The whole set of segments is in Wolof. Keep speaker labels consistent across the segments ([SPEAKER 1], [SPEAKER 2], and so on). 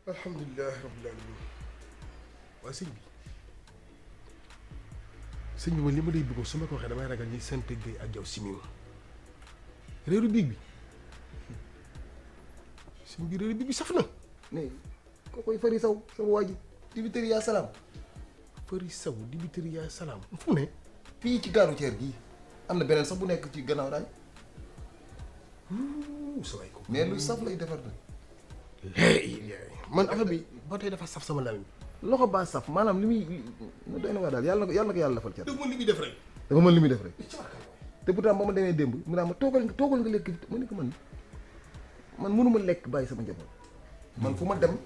[SPEAKER 1] alhamdulilah rabbil alamin waaye sëñ bi sëñ bi man li ma lay bëggoon su ma ko waxee damay ragal ñi sant Gueye ak jaw simi ma réeru biig bi sëñ bi réeru biig bi saf na
[SPEAKER 2] mais koo koy fari saw sama waa ji dibiteri yaa salaam
[SPEAKER 1] fëri saw dibiteri yaa salaam fu mu ne
[SPEAKER 2] fii ci gaaru ceer gii am na beneen sax bu nekk ci gannaaw daay
[SPEAKER 1] sa waay ko
[SPEAKER 2] mais lu saf lay defar nag
[SPEAKER 1] léegi man affaire bi ba tey dafa saf sama lamiñ
[SPEAKER 2] loxo baa saf maanaam li muy li doy na waa daal yàlla na ko yàlla na ko yàlla lafal cat
[SPEAKER 1] dëgg man li muy def rek
[SPEAKER 2] dafa mën li muy def rek te pourtant ba ma demee démb mu naa ma toogal nga toogal nga lekk ma ne ko man man mënuma lekk bàyyi sama njaboot man fu ma dem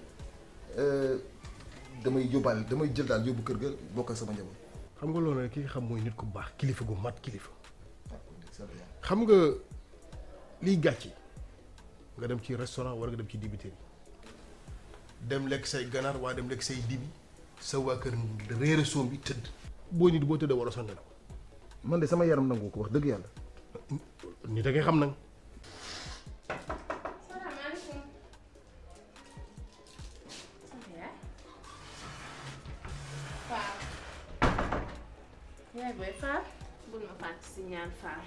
[SPEAKER 2] damay yóbbaale damay jël daal yóbbu kër ga bokk ak sama njaboot
[SPEAKER 1] xam nga loolu nag ki nga xam mooy nit ku baax kilifa gu mat kilifa xam nga liy gàcce nga dem ci restaurant wala nga dem ci dibiteri dem lekk say ganaar waa dem lekk say dibi sa waa kër réere soom bi tëdd boo nit boo tëddee war a sa nelaw
[SPEAKER 2] man de sama yaram nangu ko wax dëgg yàlla
[SPEAKER 1] nit a ngay xam nag
[SPEAKER 3] salaamaaleykum. Faal. yaay booy Faal. bul ma fàtte si ñaan Faal.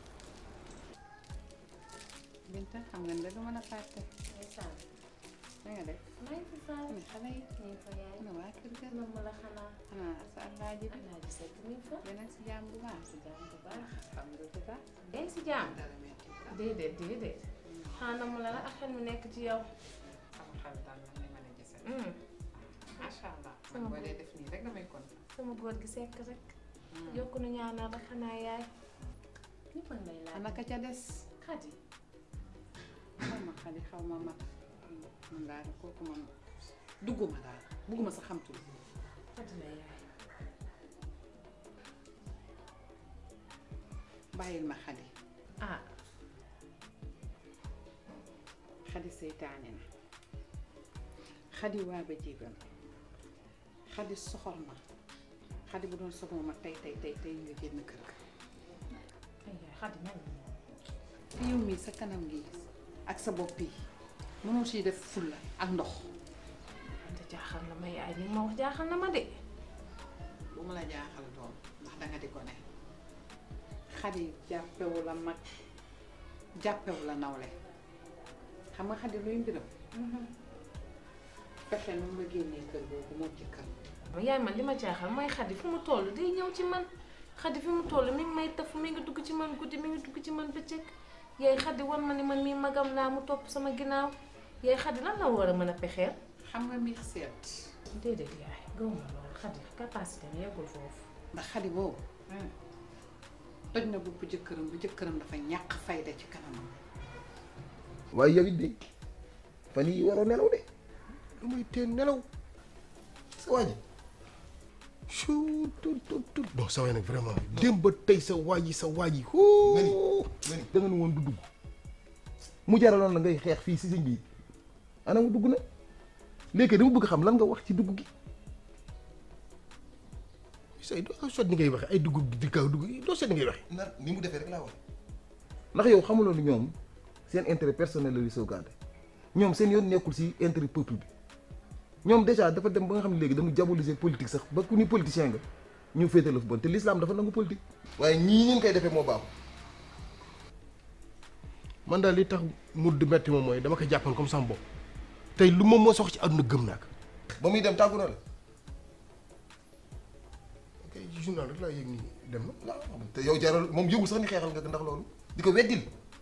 [SPEAKER 4] Binta xam nga ne du mën a fàtte.
[SPEAKER 3] ndeysaan.
[SPEAKER 4] na nga def.
[SPEAKER 3] maa ngi fi Faal.
[SPEAKER 4] ne xale yi.
[SPEAKER 3] ñu ngi fa yaay.
[SPEAKER 4] na waa kër ga.
[SPEAKER 3] moom la xanaa.
[SPEAKER 4] xanaa sa alaaji bi.
[SPEAKER 3] Alaaji Seck mi ngi fa.
[SPEAKER 4] yéen a si jàmm bu baax.
[SPEAKER 3] si jàmm bu baax.
[SPEAKER 4] alhamdulilah.
[SPEAKER 3] yaa ngi si jàmm.
[SPEAKER 4] dara metti bu baax.
[SPEAKER 3] déedéet déedéet. xanaa mu la la ak xel mu nekk ci yow.
[SPEAKER 4] sama xel daal la may mën a gisal.
[SPEAKER 3] Mm.
[SPEAKER 4] macha allah.
[SPEAKER 3] Sama
[SPEAKER 4] man boo
[SPEAKER 3] bopp.
[SPEAKER 4] dee def nii rek damay kontaan.
[SPEAKER 3] sama góor gi sekk rek. yokku nu ñaanal rek xanaa yaay. ñëpp a ngi lay laaj.
[SPEAKER 4] ana ka ca des.
[SPEAKER 3] Xadi.
[SPEAKER 4] xaw ma xale xaw ma mat. man daal kooku man dugguma daal bugguma sa xam tuuti.
[SPEAKER 3] Xadi la yaay.
[SPEAKER 4] bàyyil ma xadi.
[SPEAKER 3] ah
[SPEAKER 4] xadi seytaane na xadi waa ba jéegal xadi soxor ma xadi bu doon soxor ma tey tey tey tey nga génn kër ga
[SPEAKER 3] ay yaay Xadi mel na moom.
[SPEAKER 4] te yow mii sa kanam gi ak sa bopp yi mënoo siy def fulla ak ndox
[SPEAKER 3] te jaaxal na ma yaay li nga ma wax jaaxal na ma de.
[SPEAKER 4] bu ma la jaaxal doom ndax danga di ko ne xadi jàppewu la mag jàppewu la nawle xam nga xadi luy mbiram fexe nu mu la génnee kër googu moom ci kër
[SPEAKER 3] yaay man li ma jaaxal mooy Xadi fu mu toll day ñëw ci man Xadi fi mu toll mi ngi may taf mi ngi dugg ci man guddi mi ngi dugg ci man bëccëg yaay Xadi wan ma ni man mii magam laa mu topp sama ginnaaw yaay Xadi lan la war a mën a pexeel.
[SPEAKER 4] xam nga mbir seet
[SPEAKER 3] déedéet yaay gaw ma loolu Xadi capacité am yeggul foofu.
[SPEAKER 4] ndax xadi boobu toj na bopp jëkkëram bu jëkkëram dafa ñàkk fayda ci kanamam
[SPEAKER 2] waaye yow it de fan yii waroo nelaw de
[SPEAKER 1] lu muy teen nelaw
[SPEAKER 2] sa waa ji
[SPEAKER 1] chut tut tut tut non sa waay nag vraiment démb ba tey sa waa ji sa waa ji
[SPEAKER 2] nga ni nga ni da nga ne woon du dugg mu jaraloon la ngay xeex fii si sëñ bi ana mu dugg na léegi dama bëgg xam lan nga wax ci dugg gi
[SPEAKER 1] say doo sot ni ngay waxe ay dugub di kaw dugub doo seet ni ngay waxe
[SPEAKER 2] na ni mu defee rek laa wax ndax yow xamuloo ni ñoom seen intérêt personnel la di sauvegarder ñoom seen yoon nekkul si intérêt peuple bi ñoom déjà dafa dem ba nga xam ne léegi dañu diaboliser politique sax ba ku ni politicien nga ñu féete la fu bon te l'islam dafa nangu politique. waaye ñii ñu koy defee moo baaxul.
[SPEAKER 1] man daal li tax mu di metti moom mooy dama ko jàppoon comme sama bopp tey lu ma moo sox ci àdduna gëm naa ko
[SPEAKER 2] ba muy dem tàggu na la.
[SPEAKER 1] ok ci journal rek laa yëg nii dem na
[SPEAKER 2] waaw te yow jaral moom yëgul sax ni xeexal nga ko ndax loolu. di ko weddil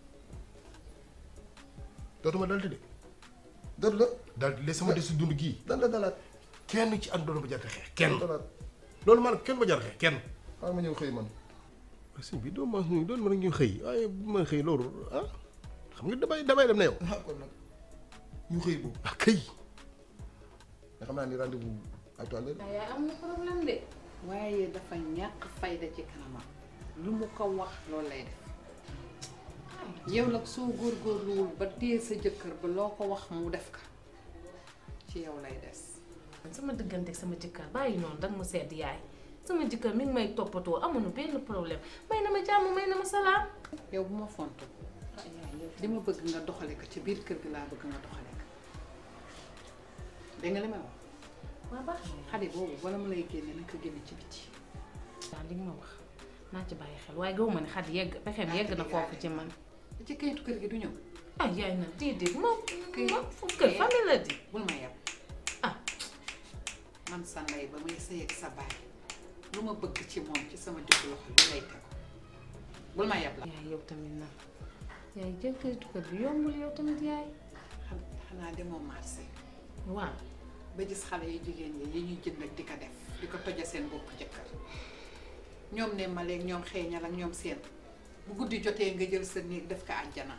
[SPEAKER 1] dootuma dal de
[SPEAKER 2] dootu la
[SPEAKER 1] daal di sama des si dund gii
[SPEAKER 2] dan la dalaat
[SPEAKER 1] kenn ci ànd doon ba jar xeex kenn
[SPEAKER 2] dalaat
[SPEAKER 1] loolu maanaam kenn ba jar xeex kenn
[SPEAKER 2] xaaral ma ñëw xëy man.
[SPEAKER 1] sëñ bi doo ma ñu doon mën a ñu xëy waaye bu ma xëy loolu ah xam nga damay damay dem na yow
[SPEAKER 2] ah kon nag ñu xëy boobu.
[SPEAKER 1] ah kay
[SPEAKER 2] nga xam naa ni rendez-vous à tout à l'heure.
[SPEAKER 3] yaay am na problème de.
[SPEAKER 4] waaye dafa ñàkk fayda ci kanamam lu mu ko wax loolu lay def yow nag soo góorgóorluwul ba téye sa jëkkër ba loo ko wax mu def ka ci yow lay des
[SPEAKER 3] sama diggante ak sama jëkkër bàyyi noonu danga ma sedd yaay sama jëkkër mi ngi may toppatoo amuñu benn problème may na ma jàmm may na ma salaam.
[SPEAKER 4] yow bu ma fontu li ma bëgg nga doxale ko ci biir kër gi laa bëgg nga doxale ko dégg nga li ma wax
[SPEAKER 3] waa baax
[SPEAKER 4] xale boobu wala mu lay génne naka génne ci biti
[SPEAKER 3] daal li nga ma wax naa ci bàyyi xel waaye gaw ma ne xadi yegg pexeem yegg na foofu ci man
[SPEAKER 4] ci kayitu kër gi du ñëw
[SPEAKER 3] ah yaay na déedéet moom
[SPEAKER 4] Kay-
[SPEAKER 3] moom fu kër famille la di
[SPEAKER 4] bul ma yeb
[SPEAKER 3] ah
[SPEAKER 4] man sa ndey ba may sëy ak sa baay lu ma bëgg ci moom ci sama digg loxo lu lay tegu bul ma yeb la
[SPEAKER 3] yaay yow tamit nag yaay jël kayitu kër bi yombul yow tamit yaay
[SPEAKER 4] xam- xanaa demoo marché
[SPEAKER 3] waaw
[SPEAKER 4] ba gis xale yu jigéen yi yi ñuy jënd ak di ko def di ko toja seen bopp jëkkër ñoom ne ma léegi ñoom xeeñal ak ñoom seen bu guddi jotee nga jël sa néeg def ko àjjana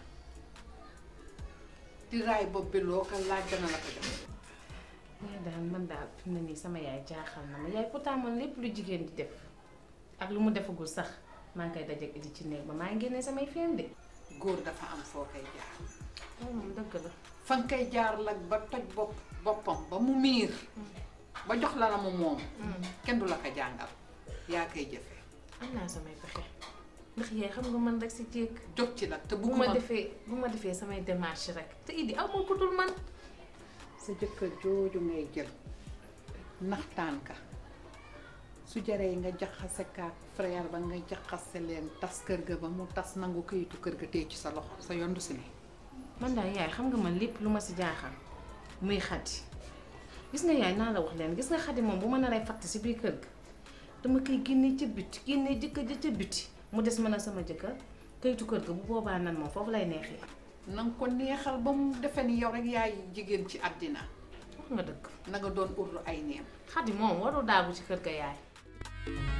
[SPEAKER 4] di raay bopp bi loo ko laaj dana la ko jox
[SPEAKER 3] yaay daal man daal fi mu ne nii sama yaay jaaxal na ma yaay pourtant man lépp lu jigéen di def ak lu mu defagul sax maa ngi koy dajeeg di ci néeg ba maa ngi génnee samay feem de
[SPEAKER 4] góor dafa am foo koy jaar
[SPEAKER 3] loolu moom dëgg la
[SPEAKER 4] fa nga koy jaar lag ba toj bopp boppam ba mu miir ba jox la la mu moom kenn du la ko jàngal yaa koy jëfe
[SPEAKER 3] am naa samay pexe ndax yaay xam nga man rek si jéeg
[SPEAKER 4] jóg ci nag te
[SPEAKER 3] bu ma
[SPEAKER 4] bugguma
[SPEAKER 3] defee bu ma defee samay démarche rek te idi aw ma ko dul man
[SPEAKER 4] sa jëkkër jooju ngay jël naxtaan ka su jaree nga jaxase kaak frère ba nga jaxase leen tas kër ga ba mu tas nangu këyitu kër ga tey ci sa loxo sa yondu si ne
[SPEAKER 3] man daal yaay xam nga man lépp lu ma si jaaxal muy xadi gis nga yaay naa la wax leen gis nga xadi moom bu ma naree fatt si biir kër ga dama koy génnee ca biti génnee jëkkër ja ca biti mu des mën a sama jëkkër kayitu kër ga bu boobaa nan moom foofu lay neexee
[SPEAKER 4] na nga ko neexal ba mu defe ni yow rek yaay jigéen ci àddina
[SPEAKER 3] wax nga dëgg
[SPEAKER 4] na nga doon urlu ay neem
[SPEAKER 3] xadi moom warul daagu ci kër ga yaay